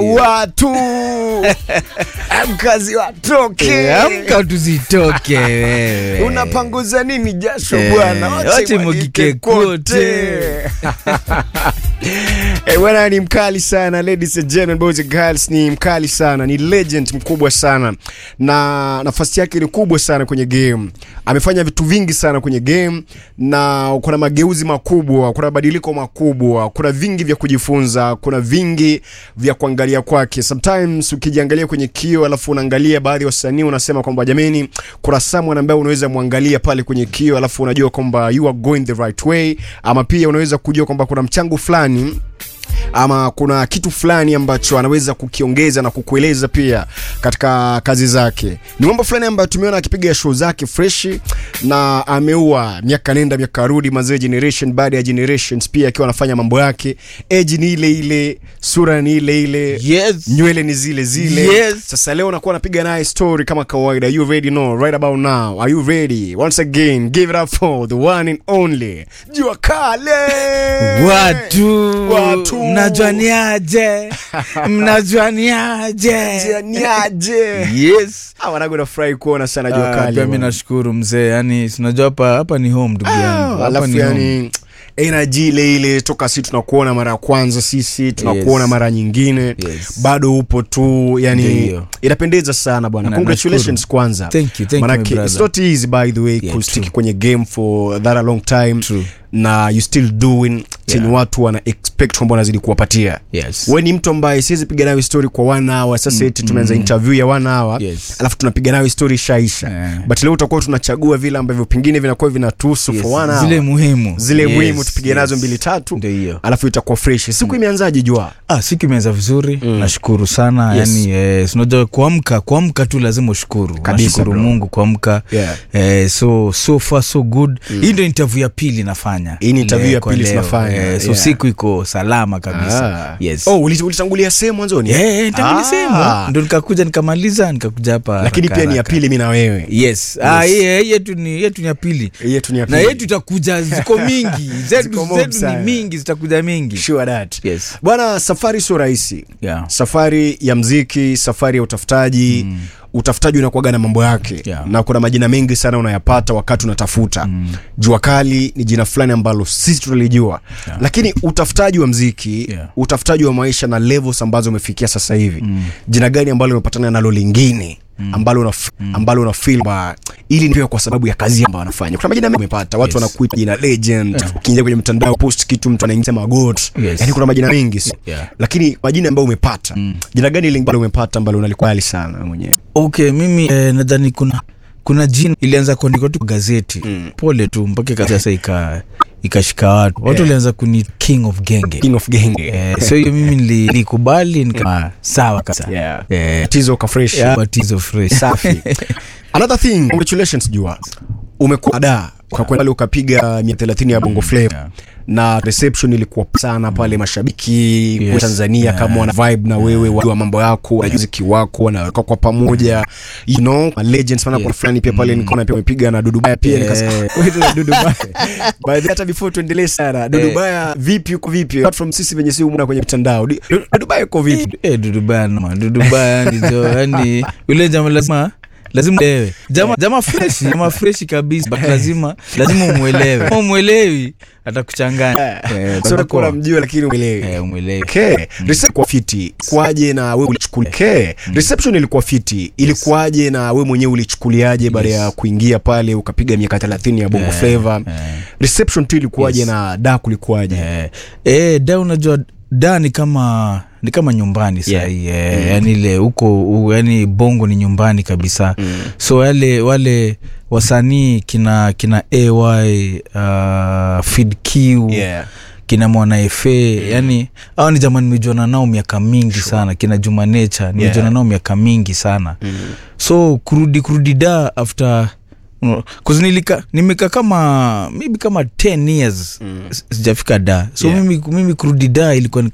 watu mkazi watoke amka tuzitoke wewe unapanguza nini jasho Eh, bwana wache mwagike kote. Eh, bwana ni mkali sana ladies and gentlemen boys and girls ni mkali sana ni legend mkubwa sana na nafasi yake ni kubwa sana kwenye game amefanya vitu vingi sana kwenye game na kuna mageuzi makubwa kuna mabadiliko makubwa kuna vingi vya kujifunza kuna vingi vya kuangalia kwake sometimes ukijiangalia kwenye kio alafu unaangalia baadhi ya wasanii unasema kwamba jameni kuna someone ambaye unaweza mwangalia pale kwenye kio alafu unajua kwamba you are going the right way ama pia unaweza kujua kwamba kuna mchango fulani ama kuna kitu fulani ambacho anaweza kukiongeza na kukueleza pia katika kazi zake. Ni mambo fulani ambayo tumeona akipiga show zake freshi na ameua miaka nenda miaka rudi, mazee generation baada ya generations, pia akiwa anafanya mambo yake. Age ni ile ile, sura ni ile ile, Yes. nywele ni zile zile. Yes. Sasa leo nakuwa napiga naye story kama kawaida. You ready? No, right about now. Are you ready? Once again, give it up for the one and only Jua Kale. watu Watu. mnajuaniaje mnajuaniaje niaje yes wanangu nafurahi kuona sana jua Ah, kali pia mi bwana. nashukuru mzee yani sinajua hapa hapa ni home ndugu yangu Ah, hapa alafu ni home. yani energy ile ile toka si tunakuona mara ya kwanza sisi tunakuona Yes. mara nyingine Yes. bado upo tu yani Ndiyo. inapendeza sana bwana Na- congratulations nashukuru. kwanza Thank you, thank you, Manake, my brother. it's not easy by the way Yeah, kustick true. kwenye game for that a long time True. na you still doing chenye Yeah. watu wana expect kwamba wanazidi kuwapatia yes we ni mtu ambaye siwezi piga nayo story kwa one hour sasa eti tumeanza interview ya one hour Yes. alafu tunapiga nayo story ishaisha Yeah. but leo utakuwa tunachagua vile ambavyo pengine vinakuwa vinatuhusu Yes. for one hour zile muhimu zile Yes, muhimu tupige nazo yes. mbili tatu Ndio hiyo. alafu itakuwa fresh siku imeanzaje jua ah, siku imeanza vizuri mm. nashukuru sana Yes. yani eh, sinajua kuamka kuamka tu lazima ushukuru Kabisa, nashukuru bro. mungu kuamka Yeah. eh, so so far so good mm. hii ndio interview ya pili nafanya Hii ni interview Le- ya kwa pili leo. tunafanya, eh, so yeah. siku iko salama kabisa Ah. yes oh uli- ulitangulia sehemu mwanzoni Eh, eh, tangu Ah. nisema ndo nikakuja nikamaliza nikakuja hapa lakini haraka, pia ni ya haraka. pili mi na wewe yes, Ah, ye- yetu ni yetu ni ya pili yetu ni ya na pili. yetu itakuja ziko mingi zetu, Ziko mob zetu sana. ni mingi zitakuja mingi Sure that. Yes. bwana safari sio rahisi Yeah. safari ya mziki safari ya utafutaji mm. utafutaji unakuaga na mambo yake Yeah. na kuna majina mengi sana unayapata wakati unatafuta mm. jua kali ni jina fulani ambalo sisi tunalijua yeah. lakini utafutaji wa mziki Yeah. utafutaji wa maisha na levels ambazo umefikia sasa hivi mm. jina gani ambalo umepatana nalo lingine ambalo una ambalo una feel ba ili ni pia kwa sababu ya kazi ambayo wanafanya kuna majina mengi umepata watu Yes. wanakuita jina legend ukiingia kwenye mtandao post kitu mtu anaingia magot Yes. yani kuna majina mengi si? Yeah. lakini majina ambayo umepata mm. jina gani lingine ambalo umepata ambalo unalikubali sana wewe mwenyewe okay mimi eh, nadhani kuna kuna jina ilianza kuandikwa tu kwa gazeti mm. pole tu mpaka ika- sasa ika ikashika watu watu Yeah. walianza kuni king of genge king of genge eh, so hiyo mimi nili- nilikubali nika sawa kabisa yeah. eh, tizo ka fresh yeah, batizo fresh safi another thing congratulations jua umekuwa da ukakwenda pale ukapiga mia thelathini ya bongo flava Yeah. na reception ilikuwa sana pale mashabiki Yes. yes. tanzania Yeah. kama wana vibe na wewe wajua mambo yako wanajua muziki wako wanaweka kwa pamoja you know ma legends sana Yes. kuna fulani pia pale nikaona pia umepiga na dudubaya pia Yeah. nikasema wewe na dudubaya by the way, hata before tuendelee sana dudubaya vipi uko vipi apart from sisi venye si umuna kwenye mitandao Di- dudubaya uko vipi Eh, dudubaya nama dudubaya ndizo yani yule jama lazima lazima uelewe jama jama freshi jama freshi kabisa but lazima lazima umwelewe Kama umwelewi atakuchanganya eh, so nakuwa namjua lakini uelewi eh, umwelewi Okay. Reception kwa fiti kwaje na wewe ulichukulia okay. reception ilikuwa fiti ilikuwaje na wewe mwenyewe ulichukuliaje baada ya kuingia pale ukapiga miaka 30 ya bongo Eh, flava eh. reception tu ilikuwaje Yes. na da kulikuwaje eh, eh, da unajua da ni kama ni kama nyumbani sahii yeah. eh, yani ile huko u- yani bongo ni nyumbani kabisa mm. so yale wale wasanii kina kina ay uh, fid q Yeah. kina mwana fa yani au ni jamani nimejuana nao miaka mingi sure. sana kina juma nature nimejuana Yeah. nao miaka mingi sana mm. so kurudi kurudi da after No, 'cause nilika nimeka kama maybe kama 10 years mm. sijafika da so Yeah. mimi, mimi kurudi da ilikuwa ni